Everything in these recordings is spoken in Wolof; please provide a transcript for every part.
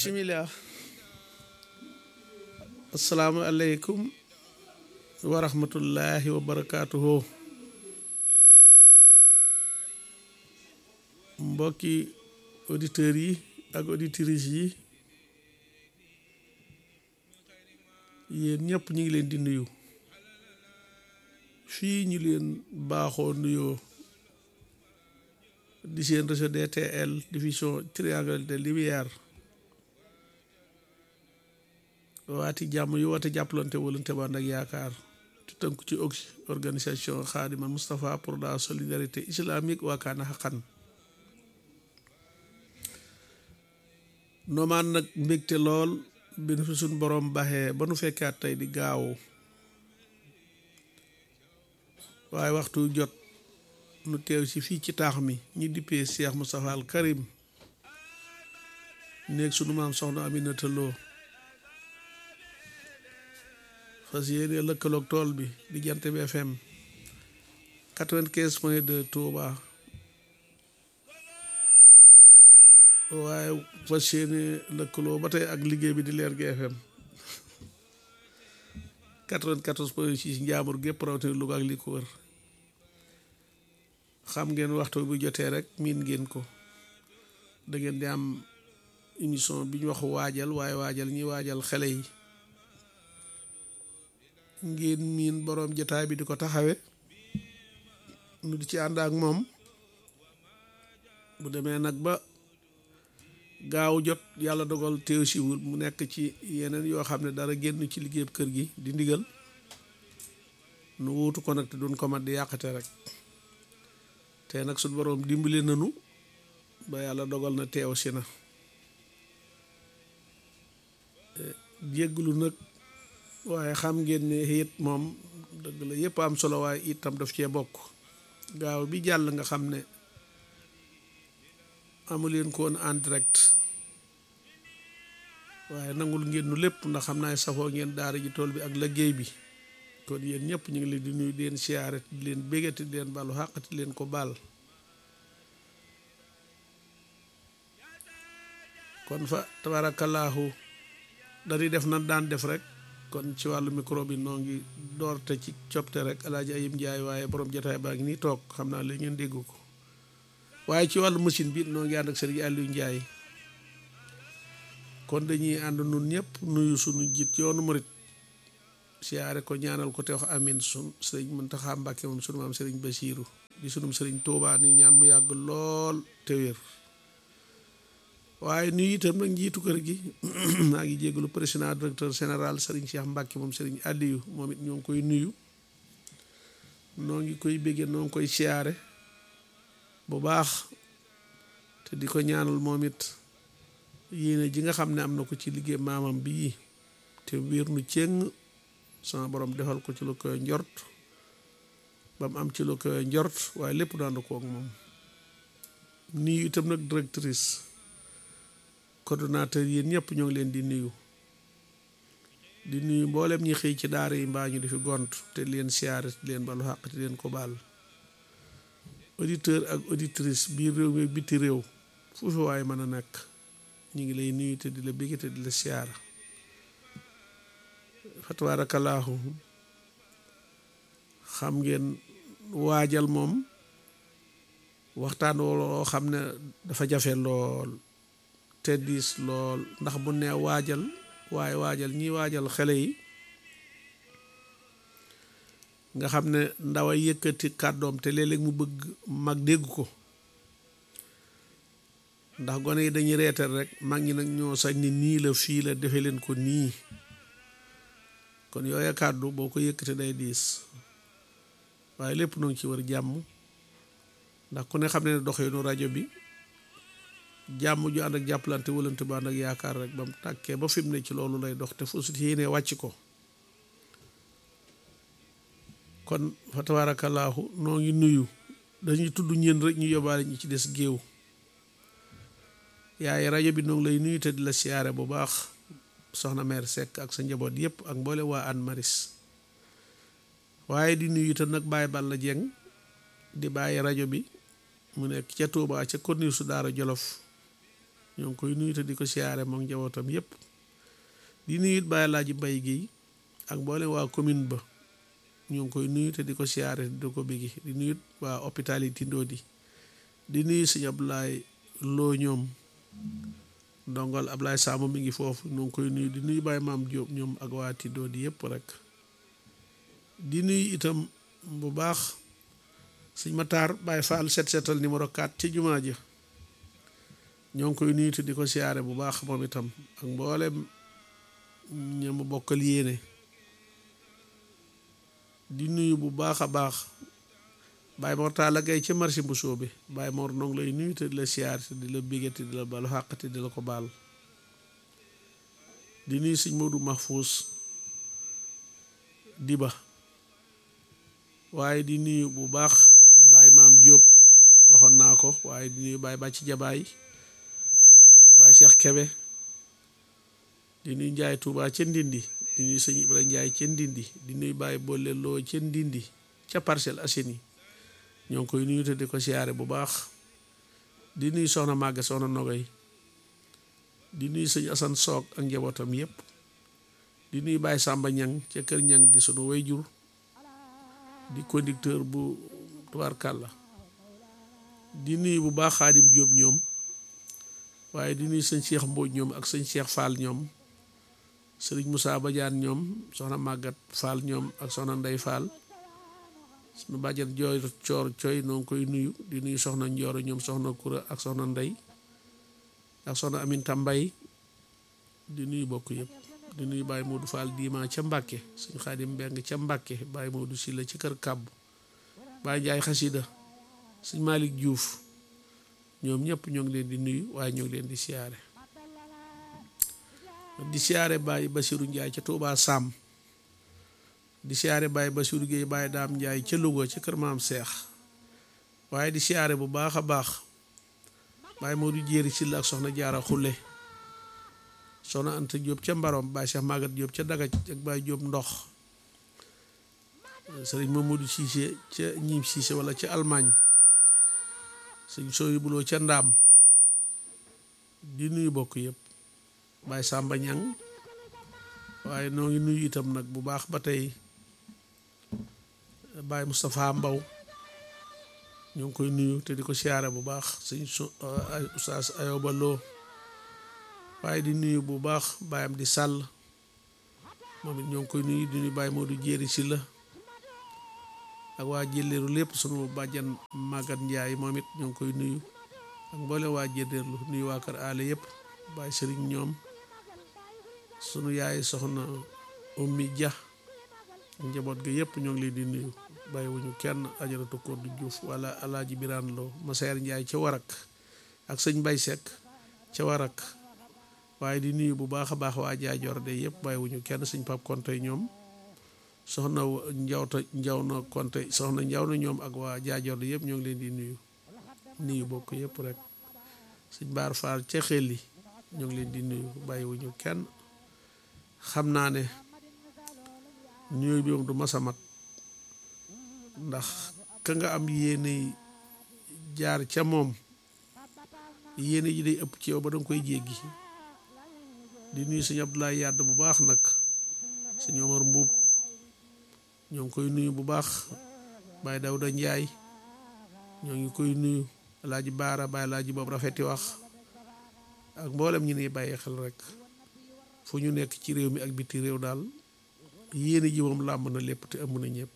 bisimilah asalaamualeykum wa rahmatullahi wa barakaatuhu mbokki auditeurs yi ak auditrices yi yéen ñëpp ñu ngi leen di nuyu fii ñu leen baaxoo nuyoo di seen réseau DTL diffusion triangle de lumière waati jàmm yu wate jàppalante walante bànd ak yaakaar te tënku ci oxy organisation xaadimal Moustapha pour la solidarité islamique waakaana xaqan noomaan nag mbégte lool bi nu fi suñ borom baxee ba nu fekkaat tey di gaawu waaye waxtu jot nu teew ci fii ci taax mi ñi dippee Cheikh Moustapha al Karim néeg sunu maam soxna Aminata Lo fas yéene lëkkaloog tool bi di jant bi FM quatre-vingt-quinze point deux Touba waaye fas yéene lëkkaloo ba tey ak liggéey bi di leer gi FM quatre-vingt-quatorze point six njaambur gépp rawatina Louga ak li ko wër xam ngeen waxtu bu jotee rek miin ngeen ko da ngeen di am émission bi ñu wax waajal waaye waajal ñi waajal xale yi ngeen miin boroom jotaay bi di ko taxawe nu di ci ànd ak moom bu demee nag ba gaaw jot yàlla dogal teew siwul mu nekk ci yeneen yoo xam ne dara génn ci liggéeyub kër gi di ndigal nu wuutu ko nag te duñ ko mat di yàqate rek te nag suñ boroom dimbali nanu ba yàlla dogal na teew si na jégglu nag waaye xam ngeen ne it moom dëgg la yëpp am solo waaye itam daf cee bokk gaaw bi jàll nga xam ne amuleen ko woon en direct waaye nangul ngeen nu lépp ndax xam naa safoo ngeen daara ji tool bi ak liggéey bi kon yéen ñëpp ñu ngi leen di nuyu di leen siyaare di leen bégati di leen balu xàqati leen ko baal kon fa tabaarakallaahu dañuy def nan daan def rek kon ci wàllu micro bi noo ngi doorte ci copte rek alaaji ayib njaay waaye borom jotaay baa ngi nii toog xam naa léegi ngeen dégg ko waaye ci wàllu machine bi noo ngi ànd ak sëriñ Aliou Njaay kon dañuy ànd nun ñëpp nuyu sunu jiit yoonu murit siyaare ko ñaanal ko te wax amin sun sëriñ Muntaxa Mbàkke moom sunu maam sëriñ Basiiru di sunum sëriñ Tuubaa ni ñaan mu yàgg lool te wér waaye nuyu itam nag njiitu kër gi maa ngi jégalu président directeur général sëriñ Cheikh Mbàkke moom sëriñ Aliou moom it ñoo ngi koy nuyu noo ngi koy béggee noo ngi koy siyaare bu baax te di ko ñaanal moom it yéene ji nga xam ne am na ko ci liggéey maamam bii te wér nu cëng sama borom defal ko ci lu koy njort ba mu am ci lu koy njort waaye lépp daandu ko ak moom nuyu itam nag directrice coordonnateur yéen ñëpp ñoo ngi leen di nuyu di nuyu mboolem ñi xëy ci daara yi mbaa ñu di fi gont te leen siyaare te leen balu xàq te leen ko baal auditeur ak auditrice biir réew mi biti réew fu fi waaye mën a nekk ñu ngi lay nuyu te di la bégg te di la siyaara fa tabaarakallaahu xam ngeen waajal moom waxtaan woo xam ne dafa jafe lool te diis lool ndax bu nee waajal waaye waajal ñi waajal xale yi nga xam ne ndaw a yëkkati kàddoom te léeg-léeg mu bëgg mag dégg ko ndax gone yi dañuy reetal rek mag ñi nag ñoo sañ ni nii la fii la defe leen ko nii kon yooya kàddu boo ko yëkkati day diis waaye lépp noo ngi ci war jàmm ndax ku ne xam ne doxeenu rajo bi jàmm ju ànd ak jàppalante wëlante ba ànd ak yaakaar rek ba mu tàkkee ba fi mu ne ci loolu lay dox te fu su yéenee wàcc ko kon fa tabaarakallaahu noo ngi nuyu dañuy tudd ñeen rek ñu yóbbaale ñi ci des géew yaay rajo bi noo ngi lay nuyu te di la siyaare bu baax soxna mère Seck ak sa njaboot yëpp ak mboole waa Anne Maris waaye di nuyu itam nag Baye Balla Dieng di bàyyi rajo bi mu nekk ca Touba ca corniche su Daara Jolof ñoo ngi koy nuyu te di ko siyaare moom njabootam yépp di nuyu it Baye Laaji Mbay Géey ak mboolem waa commune ba ñoo ngi koy nuyu te di ko siyaare di ko béggi di nuyu waa hôpital yi tindoo di di nuyu sëñ Ablaye Loo ñoom ndongal Ablaye Samb mi ngi foofu ñoo ngi koy nuyu di nuyu Baye Maam Diop ñoom ak waa tindoo di yépp rek di nuyu itam bu baax sëñ Matar Baye Fall set setal numéro 4 ci jumaa ja ñoo ngi koy nuyu te di ko siyaare bu baax moom itam ak mboolem ñama bokkal yéene di nuyu bu baax a baax Baye Mor Talla Gaye ca marché bu soobe Baye Mor noo ngi lay nuyu te di la siyaare te di la bégge te di la balu xàq te di la ko baal di nuyu sëñ Modou Mahfous Diba waaye di nuyu bu baax Baye Maam Diop waxoon naa ko waaye di nuyu Baye Bàcc Jabaay Baye Cheikh Kebe di nuyu Njaay Tuubaa ca Ndindi di nuyu sëñ Ibra Njaay ca Ndindi di nuyu Baye Bolle Loo ca Ndindi ca Parcelles Assainies ñoo ngi koy nuyu te di ko siyaare bu baax di nuyu soxna Màgga soxna Nogay di nuyu sëñ Asan Soog ak njabootam yépp di nuyu Baye Sàmba Ñang ca kër Ñang di sunu wayjur di conducteur bu tubaarkàlla di nuyu bu baax Xaadim Jóob ñoom waaye di nuyu sëñ Cheikh Mbóoj ñoom ak sëñ Cheikh Fall ñoom sëriñ Moussa Badiane ñoom soxna Màggat Fall ñoom ak soxna Ndey Fall suñu bàjjen jooy coor cooy noo ngi koy nuyu di nuyu soxna Njooro ñoom soxna Kura ak soxna Ndey ak soxna Aminta Mbay di nuyu bokk yëpp di nuyu Baye Modou Fall diima ca Mbàkke suñ Xaadim Mbeng ca Mbàkke Baye Modou Silla ci kër kàbb Baye Njaay xasida suñ Malick Diouf ñoom ñëpp ñoo ngi leen di nuyu waaye ñoo ngi leen di siyaare di siyaare Baye Basiru Njaay ca Tuubaa Sàmm di siyaare Baye Basiru Géey Baye Daam Njaay ca Louga ca kër Maam Seex waaye di siyaare bu baax a baax Baye Modou Jéeri Silla ak soxna Jaara Xulle soxna Anta Diop ca Mbarom Baye Cheikh Magat Diop ca Dagaj ak Baye Diop ndox sëriñ Mamadou Cissé ca ñiim Cissé wala ca Allemagne sëñ sooyu buloo ca Ndaam di nuyu bokk yëpp Baye Samba Ñang waaye noo ngi nuyu itam nag bu baax ba tey Baye Moustapha Mbaw ñoo ngi koy nuyu te di ko siyaare bu baax sëñ su Oustaz Ayoba Lo waaye di nuyu bu baax baayam di sàll moom it ñoo ngi koy nuyu di nuyu Baye Modou Jéeri si la ak waa jëleeru lépp sunu bàjjan Magat Njaay moom it ñoo ngi koy nuyu ak mboole waa jëleerlu nuyu waa kër aale yëpp Baye Sëriñ ñoom sunu yaay soxna Ummi Ja njaboot ga yëpp ñoo ngi leen di nuyu bàyyi wuñu kenn ajaratu Koddu Juuf wala alaaji Biraan Lo Maseer Njaay ca Warak ak sëñ Bay Sekk ca Warak waaye di nuyu bu baax a baax waa jaajoor de yëpp bàyyi wuñu kenn sëñ Pap Konte ñoom soxna njawta njaw na Konte soxna njaw na ñoom ak waa jaajoor de yëpp ñoo ngi leen di nuyu nuyu bokk yëpp rek sëñ Baar Faal ca xel yi ñoo ngi leen di nuyu bàyyi wuñu kenn xam naa ne nuyu bi moom du masa mat ndax ka nga am yéene jaar ca moom yéene ji day ëpp ci yow ba danga koy jéggi di nuyu sëñ Abdoulaye Yàdd bu baax nag sëñ Omar Mbuub ñoo ngi koy nuyu bu baax Baye Dawda Njaay ñoo ngi koy nuyu Alaaji Baara Baye Alaaji boobu rafeti wax ak mboolem ñi ne bàyyi xel rek fu ñu nekk ci réew mi ak biti réew daal yéene ji moom làmb na lépp te ëmb na ñëpp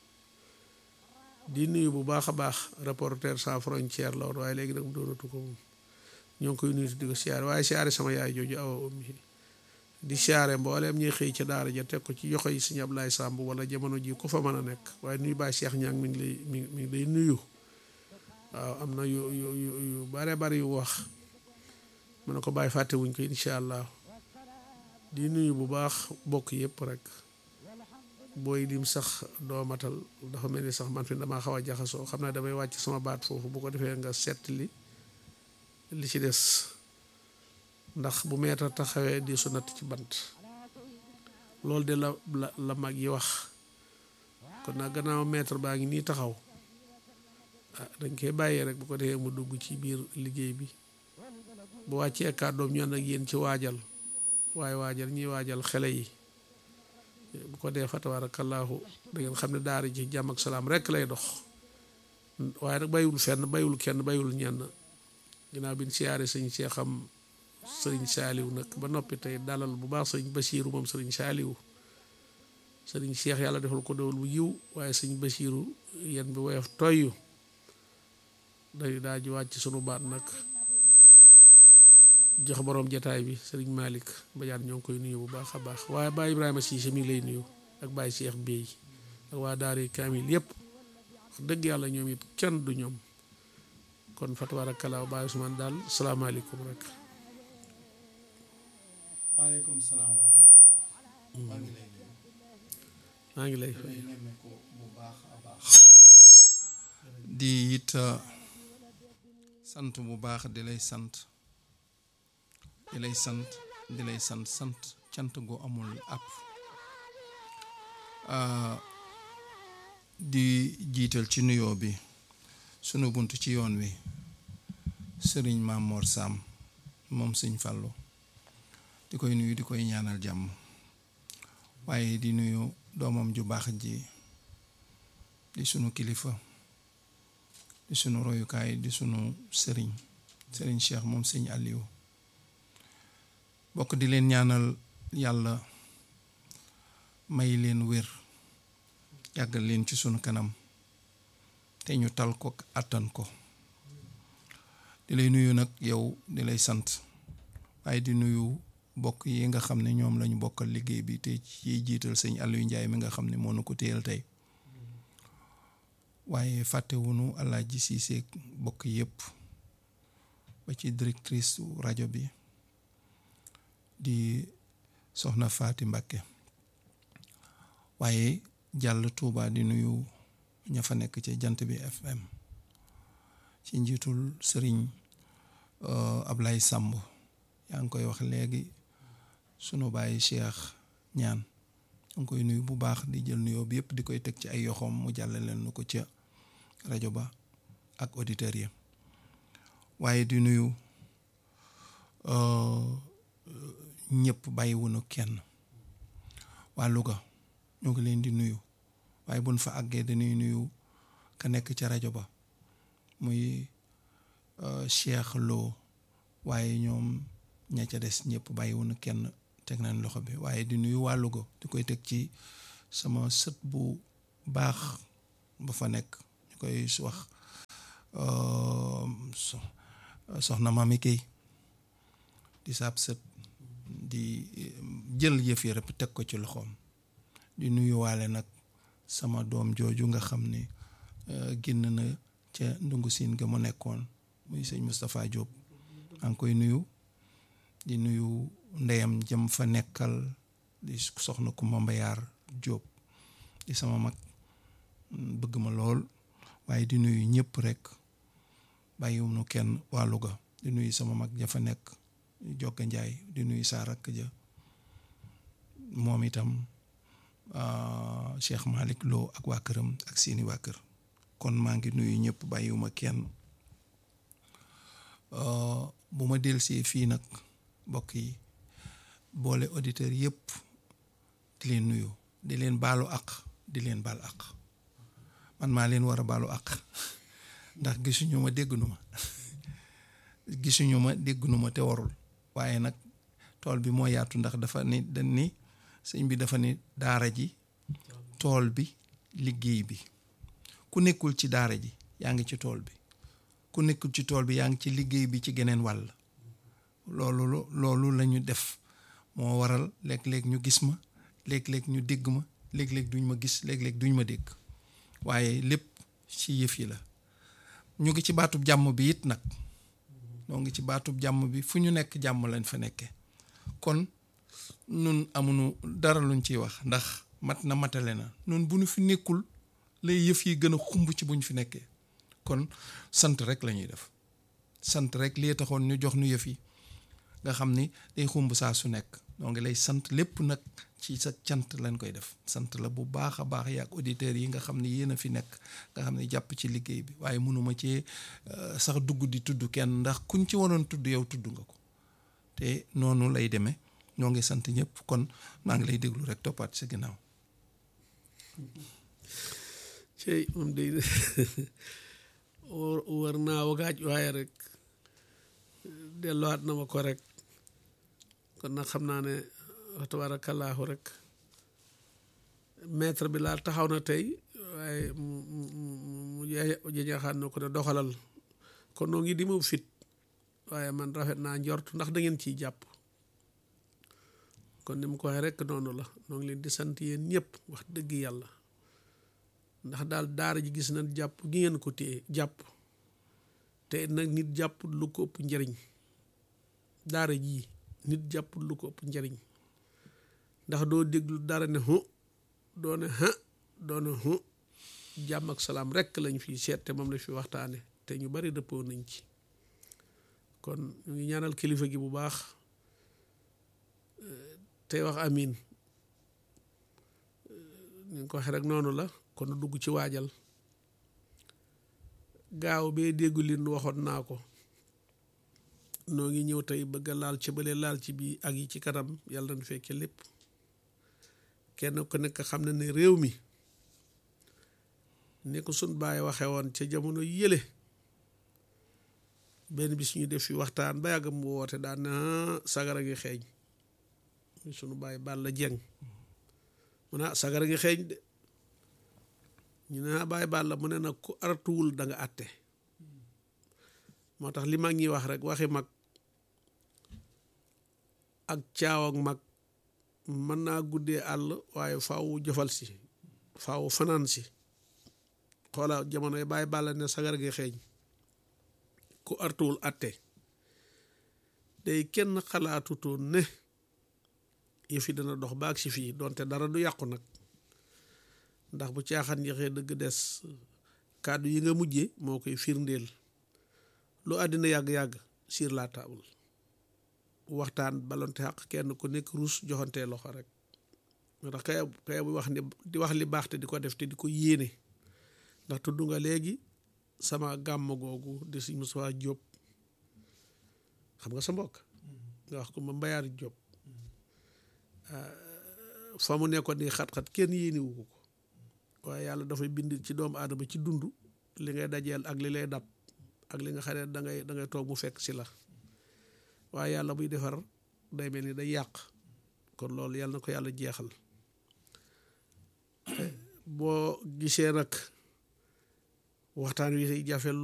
di nuyu bu baax a baax reporter sans frontière la woon waaye léegi nag mu doonatu ko moom ñoo ngi koy nuyu di ko siyaare waaye siyaare sama yaay jooju awa ummi di siyaare mbooleem ñuy xëy ca daara ja teg ko ci yoxo yi sëñ Ablaye Samb wala jamono ji ku fa mën a nekk waaye nuyu Baye Cheikh Ñang mi ngi lay mi mi ngi lay nuyu waaw am na yu yu yu bare bari yu wax mu ne ko bàyyi fàtte wuñ ko incha allah di nuyu bu baax bokk yëpp rek booy lim sax doomatal dafa mel ni sax man fi damaa xaw a jaxasoo xam naa damay wàcc sama baat foofu bu ko defee nga set li li ci des ndax bu meeta taxawee di su natt ci bant loolu de la la la mag yi wax kon nag gannaaw maître baa ngi nii taxaw ah dañ koy bàyyee rek bu ko defee mu dugg ci biir liggéey bi bu wàccee kàddoom ñu ànd ak yéen ci waajal waaye waajal ñuy waajal xele yi bu ko dee fa tabaarakallaahu da ngeen xam ne daara ji jàmm ak salaam rek lay dox waaye nag bayul fenn bayul kenn bayul ñenn ginnaaw bi ñu siyaare sëñ Seexam sëriñ Saaliw nag ba noppi tey dalal bu baax sëriñ Basiiru moom sëriñ Saaliw sëriñ Seex yàlla defal ko dewal bu yiw waaye sëñ Basiiru yéen bi woyof toyyu day daa ji wàcc sunu baat nag jox boroom jataay bi sëriñ Malick Badiane ñoo ngi koy nuyu bu baax a baax waaye Baye Ibrahima Cissé mi ngi lay nuyu ak Baye Cheikh Bey ak waa Daara Kamil yëpp wax dëgg yàlla ñoom it kenn du ñoom kon fa tabarakallah Baye Ousmane daal salaamaaleykum rek. waaleykum salaam wa rahmatullah. maa ngi lay nuyu. maa ngi lay fay di nemmeeku bu baax a baax. di it sant bu baax di lay sant. di lay sant di lay sant sant cant gu amul àpp di jiital ci nuyoo bi sunu bunt ci yoon wi sëriñ Mamor Sam moom sëñ Fàllu di koy nuyu di koy ñaanal jàmm waaye di nuyu doomam ju baax ji di sunu kilifa di sunu royukaay di sunu sëriñ sëriñ Cheikh moom sëñ Aliou bokk di leen ñaanal yàlla may leen wér yàggal leen ci sunu kanam te ñu tal ko àttan ko di lay nuyu nag yow di lay sant waaye di nuyu bokk yi nga xam ne ñoom lañu bokkal liggéey bi te ci jiital sëñ Aliou Ndiaye mi nga xam ne moo nu ko téyal tey waaye fàttewunu Alaaji Siise bokk yépp ba ci directrice rajo bi di soxna Faati Mbàkke waaye jàll Tuuba di nuyu ña fa nekk ci jant bi FM ci njiitul sëriñ Ablay Sàmb yaa ngi koy wax léegi sunu bàyyi Cheikh ñaan yaa ngi koy nuyu bu baax di jël nuyoo bi yëpp di koy teg ci ay yoxoom mu jàlle leen nu ko ca rajo ba ak auditeurs yi waaye di nuyu ñëpp bàyyiwunu kenn waa Louga ñoo ngi leen di nuyu waaye buñ fa àggee dañuy nuyu ka nekk ca rajo ba muy Cheikh Lo waaye ñoom ña ca des ñëpp bàyyiwunu kenn teg nañ loxo bi waaye di nuyu waa Louga di koy teg ci sama sët bu baax ba fa nekk ñu koy wax soxna Mami Kay di saab sët di jël yëf yi rek teg ko ci loxoom di nuyuwaale nag sama doom jooju nga xam ne génn na ca ndungu siin ga mu nekkoon muy sëñ Moustapha Diop maa ngi koy nuyu di nuyu ndeyam jëm fa nekkal di soxna Kumba Mbayaar Diop di sama mag bëgg ma lool waaye di nuyu ñëpp rek bàyyiwunu kenn waa Louga di nuyu sama mag ja fa nekk Jokka Njaay di nuyu saa rakk ja moom itam Cheikh Malick Lo ak waa këram ak seeni waa kër kon maa ngi nuyu ñëpp bàyyiwuma kenn bu ma delsee fii nag mbokk yi boole auditeurs yëpp di leen nuyu di leen baalu àq di leen baal àq man maa leen war a baalu àq ndax gisuñu ma dégg nu ma gisuñu ma dégg nu ma te warul waaye nag tool bi moo yaatu ndax dafa ni dañ ni sëñ bi dafa ni daara ji tool bi liggéey bi ku nekkul ci daara ji yaa ngi ci tool bi ku nekkul ci tool bi yaa ngi ci liggéey bi ci geneen wàll loolu loolu la ñu def moo waral léeg-léeg ñu gis ma léeg-léeg ñu dégg ma léeg-léeg duñ ma gis léeg-léeg duñ ma dégg waaye lépp ci yëf yi la ñu ngi ci baatub jàmm bi it nag ñoo ngi ci baatub jàmm bi fu ñu nekk jàmm lañ fa nekkee kon nun amuñu dara luñ ciy wax ndax mat na matale na nun bu ñu fi nekkul lay yëf yi gën a xumb ci bu ñu fi nekkee kon sant rek la ñuy def sant rek lii taxoon ñu jox nu yëf yi nga xam ni day xumb saa su nekk ñoo ngi lay sant lépp nag ci sa cant lañ koy def sant la bu baax a baax yaak auditeurs yi nga xam ne yéen a fi nekk nga xam ne jàpp ci liggéey bi waaye mënuma cee sax dugg di tudd kenn ndax kuñ ci waroon tudd yow tudd nga ko te noonu lay demee ñoo ngi sant ñëpp kon maa ngi lay déglu rek toppaat sa ginnaaw cey moom day war naa wagaaj waaye rek delluwaat na ma ko rek kon nag xam naa ne wax tabaarakallaahu rek maître bi laal taxaw na tey waaye mu mu mu jeñaxaan na ko ne doxalal kon noo ngi di ma fit waaye man rafet naa njort ndax da ngeen ciy jàpp kon ni mu ko waxee rek noonu la noo ngi leen di sant yéen ñëpp wax dëgg yàlla ndax daal daara ji gis nañ jàpp gi ngeen ko téye jàpp te nag nit jàpp lu ko ëpp njëriñ daara jii nit jàpp lu ko ëpp njëriñ ndax doo déglu dara ne hu doo ne ha doo ne hu jàmm ak salaam rekk lañ fi seet te moom la fi waxtaane te ñu bari dëppoo nañ ci kon ñu ngi ñaanal kilifa gi bu baax tey wax amin ñu ngi ko waxee rek noonu la kon dugg ci waajal gaaw bee déggu lin waxoon naa ko noo ngi ñëw tey bëgg a laal ci bële laal ci bii ak yi ci kanam yàlla na fekke lépp kenn ku nekk xam na ne réew mi ne ko sun baay waxe woon ca jamono yële benn bis ñu def fi waxtaan ba yàgg mu woote daan na sagara ngi xeeñ sunu baay Balla Jeng mu ne sagara ngi xeeñ de ñu ne baay Balla mu ne nag ku artuwul da nga àtte moo tax li mag ñi wax rek waxi mag ak caaw ak mag mën naa guddee àll waaye faaw jëfal si faaw fanaan si xoola jamono yi baay Balla ne sagar gi xeeñ ku artuwul àtte day kenn xalaatutoon ne yëf yi dana dox baag si fii donte dara du yàqu nag ndax bu caaxaan yaxee dëgg des kàddu yi nga mujje moo koy firndeel lu àddina yàgg-yàgg sur la table waxtaan balonte xaq kenn ku nekk ruus joxante loxo rek moo tax kay kay bu wax ne di wax li baax te di ko def te di ko yéene ndax tudd nga léegi sama gàmm googu di si Moussa Diop xam nga sa mbokk nga wax ko ma mbayaar Diop fa mu nekkoon ni xat-xat kenn yéeniwu ko waaye yàlla dafay bind ci doomu aadama ci dund li ngay dajeel ak li lay dab ak li nga xam ne da ngay da ngay toog mu fekk si la waaye yàlla buy defar day mel ni day yàq kon loolu yàlla na ko yàlla jeexal boo gisee nag waxtaan wi jafe